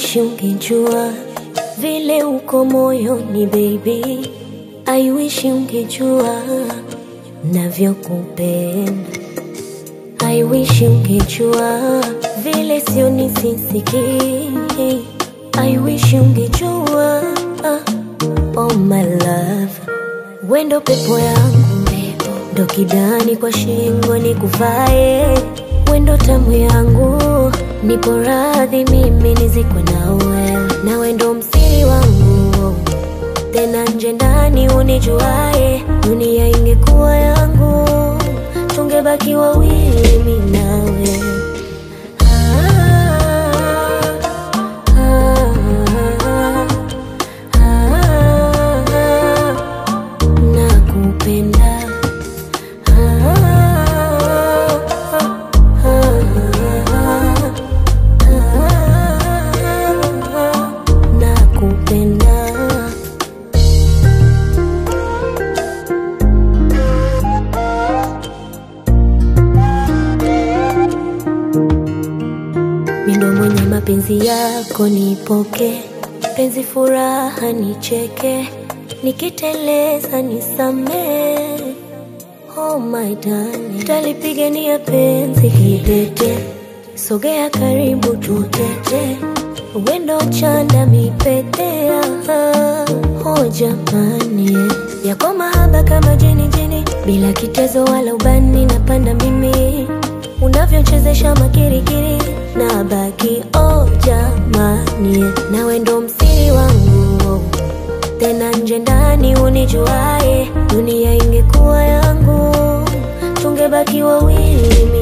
wish ungejua vile uko moyoni baby, I wish ungejua navyokupenda. I wish ungejua vile sio nisisiki. I wish ungejua oh my love, wendo pepo yangu, ndo kidani kwa shingo nikuvae, wendo tamu yangu, nipo radhi mimi nizikwe nawe, na wendo msiri wangu tena nje ndani unijuae, dunia ingekuwa yangu, tungebaki wawili mimi nawe. Ah, ah, ah, ah, nakupenda. Ah, ah, ah, ah, nakupenda. Mindo mwenye mapenzi yako nipoke, penzi furaha nicheke, nikiteleza nisamee. Oh my darling, talipigania penzi kidete, sogea karibu tutete, wendo chanda mipetea. Oh jamani, yako mahaba kama jeni jeni, bila kitezo wala ubani, napanda mimi unavyochezesha makirikiri na baki oh jamani, nawe ndo msiri wangu tena nje ndani unijuae, dunia ingekuwa yangu, tungebaki wawili